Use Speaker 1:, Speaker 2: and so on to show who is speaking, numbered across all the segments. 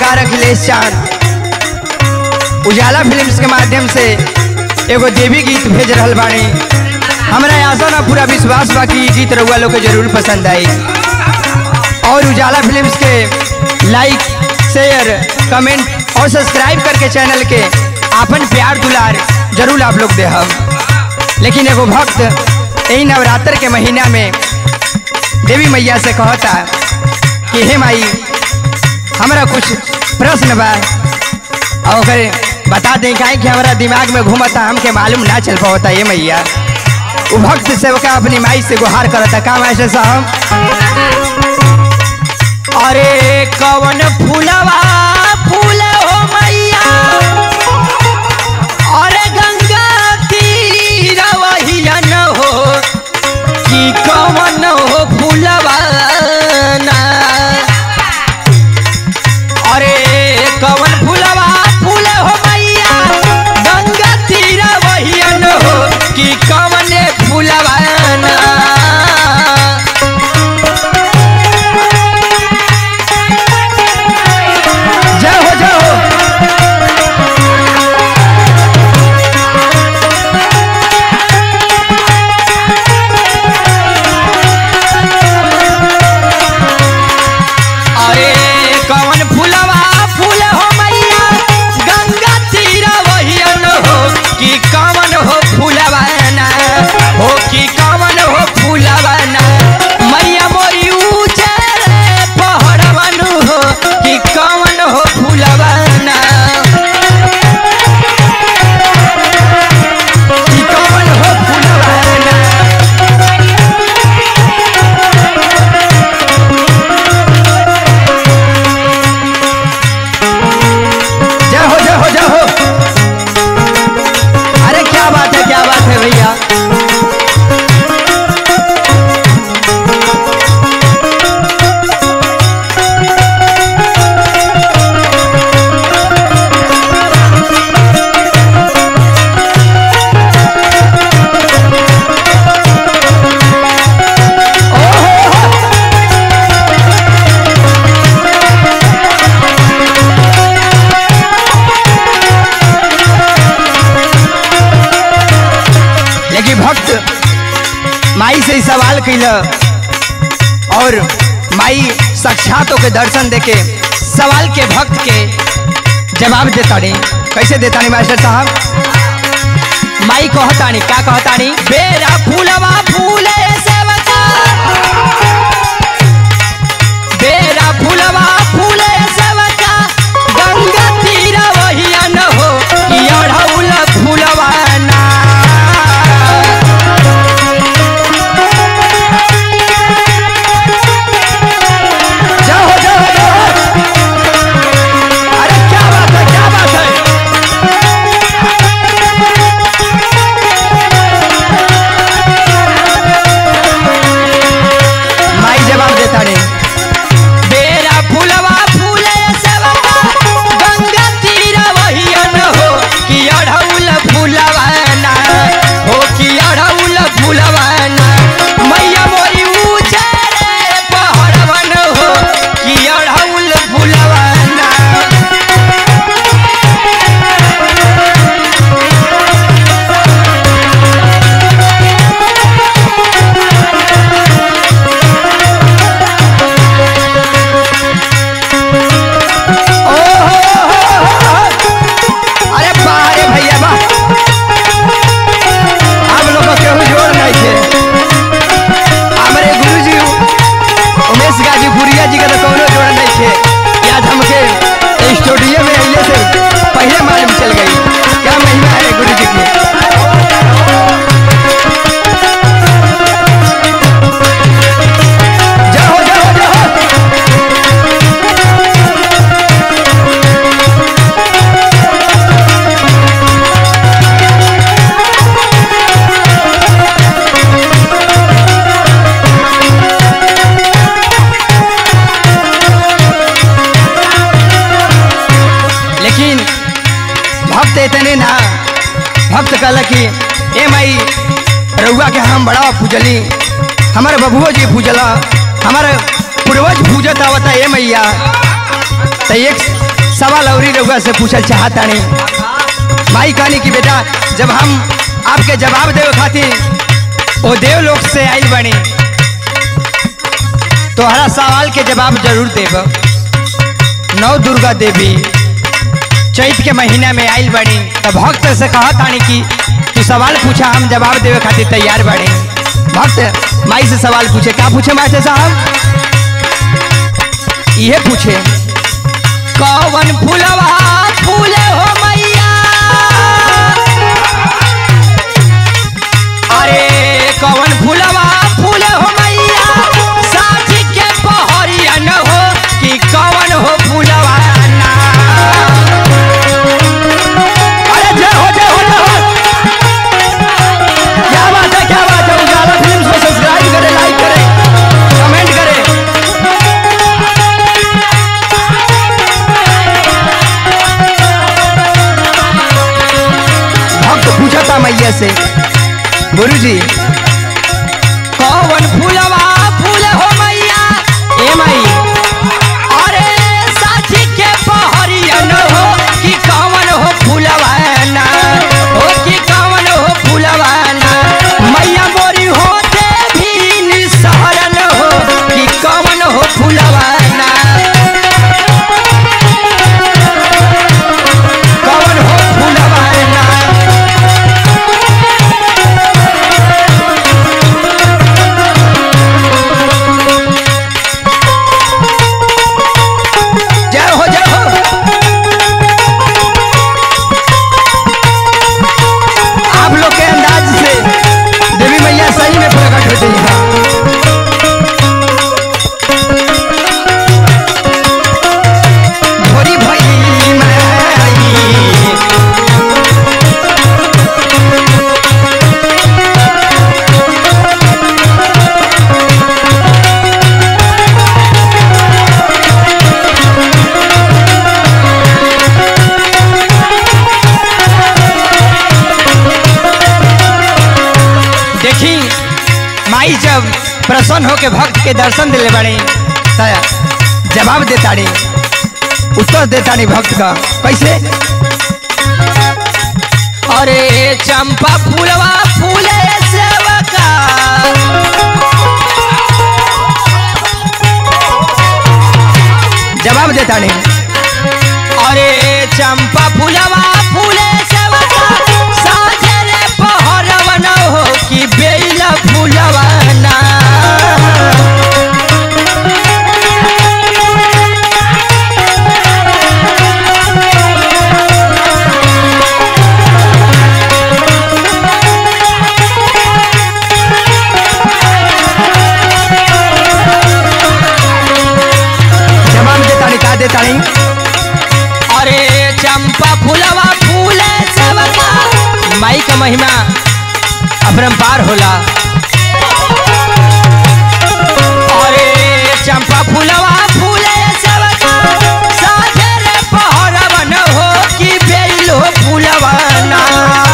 Speaker 1: कलाकार अखिलेश चांद उजाला फिल्म्स के माध्यम से एगो देवी गीत भेज रहल बानी हमरा आशा ना पूरा विश्वास बा कि ई गीत रउआ लोग के जरूर पसंद आई और उजाला फिल्म्स के लाइक शेयर कमेंट और सब्सक्राइब करके चैनल के आपन प्यार दुलार जरूर आप लोग देहब लेकिन एगो भक्त यही नवरात्र के महीना में देवी मैया से कहता कि हे माई हमरा कुछ प्रश्न बा और ओकरे बता दें काहे कि हमारा दिमाग में घूमता हमके मालूम ना चल पाता ये मैया वो भक्त सेवका अपनी माई से गुहार करता का मास्टर साहब अरे कवन फूलवा फूल हो मैया अरे गंगा तीरवहिया न हो कि कवन हो फूलवा ना अरे कवन फूलवा फूल हो मैया गंगा तीरवहिया न हो कि कवन फूलवा ना जय हो जय हो अरे कवन फूलवा फूल हो मैया गंगा तीरा वहियन हो कि कवन हो फूलवा ना हो कि कवन हो फूलवा ना मैया मोरी ऊंचे रे पहाड़वन हो कि कवन हो फूलवा ना कि कवन हो फूलवा ना जय हो जय हो जय हो अरे क्या बात है क्या बात है भैया ओहो लेकिन भक्त माई से ही सवाल कैल और माई साक्षात के दर्शन देके सवाल के भक्त के जवाब देतानी कैसे देतानी मास्टर साहब माई कहतानी का कहतानी बेरा फूलवा फूले सेवका बेरा फूलवा फूले सेवका गंगा तीरा वहिया न हो कि अढ़ौल फूलवा ना जाओ जाओ जाओ अरे क्या बात है क्या बात है माई जवाब देता रे बेरा फूलवा फूले सेवका गंगा तीरा वहिया न हो कि अढ़ौल फूलवा ना हो कि अढ़ौल फूलवा ना मैया मोरी ऊंचे रे पहाड़वन हो कि अढ़ौल फूलवा ना अरे बारे भैया बा हम लोग को केहू जोड़ नहीं थे हमारे गुरुजी उमेश गाजीपुरिया जी का तो कोनो जोड़ नहीं थे कि आज हमके स्टूडियो में अइले से पहले मालूम चल गई क्या महिमा है गुरु जी की जय हो जय हो जय हो लेकिन भक्त इतने ना भक्त कहला कि ए माई रउआ के हम बड़ा पूजली हमारे बबुओ जी पूजला हमारे पूर्वज पूजत आवता ए मैया तो एक सवाल अवरी रउआ से पूछल चाहतानी माई कहनी कि बेटा जब हम आपके जवाब देवे खातिर ओ देव लोक से आइल बनी तोहरा सवाल के जवाब जरूर देब नौ दुर्गा देवी चैत के महीना में आइल बनी तो भक्त से कहत आनी कि तू सवाल पूछा हम जवाब देवे खातिर तैयार बनी भक्त माई से सवाल पूछे क्या पूछे मास्टर साहब ये पूछे कौन फूलवा फूले हो मैया अरे कौन फूलवा फूले हो मैया साथी के पहरिया न हो कि कौन हो फूलवा ना अरे जय हो जय हो जय हो क्या बात है क्या बात है उजाला फिल्म को सब्सक्राइब करें लाइक करें कमेंट करें भक्त पूछा था मैया से गुरु जी कौन फूलवा फूल हो मैया ए माई अरे साथी के पहरिया न हो कि कौन हो फूलवा ना हो कि कौन हो फूलवा ना मैया मोरी होते भी निसहरन हो कि कौन हो फूलवा ना कौन हो फूलवा ना जय हो जय हो आप लोग के अंदाज से देवी मैया सही में प्रकट होती है भोरी भई माई देखी माई जब प्रसन्न होके भक्त के दर्शन दिले बड़ी त जवाब देताड़ी उत्तर देताड़ी भक्त का कैसे अरे चंपा फूलवा फूले सेवका जवाब देताड़ी अरे चंपा फूलवा फूले सेवका साझे रे पहरवा न हो कि बेला फूलवा ना जवाब देताड़ी का देताड़ी अरे चंपा फूलवा फूले सेवका माई का महिमा अपरंपार होला अरे चंपा फूलवा फूले सेवका साझे रे पहरवा न हो कि बेल हो फूलवा ना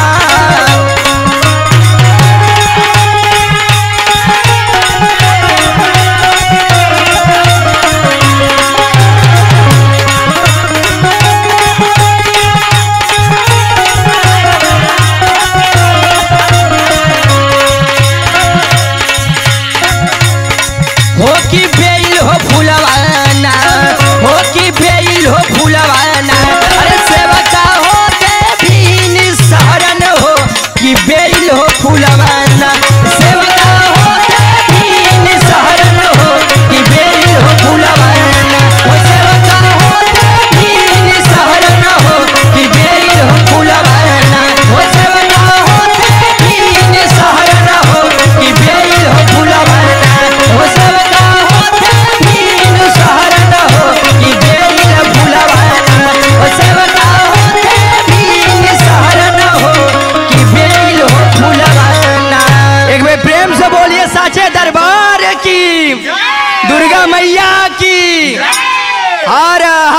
Speaker 1: हो कि बेल हो फूलवाना हो कि बेल हो फूलवाना अरे सेवका हो देवी निसहरन हो कि बेल हो फूलवाना सेवका हो देवी निसहरन हो कि बेल हो फूलवाना हो सेवका हो देवी निसहरन हो कि बेल हो फूलवाना हो सेवका हो देवी निसहरन हो कि बेल हो फूलवाना हो सेवका हो देवी निसहरन हो कि बेल फूलवाना हो सेवका हो देवी निसहरन हो कि बेल हो फूलवाना एक बार प्रेम से बोलिए साचे दरबार की दुर्गा मैया की हर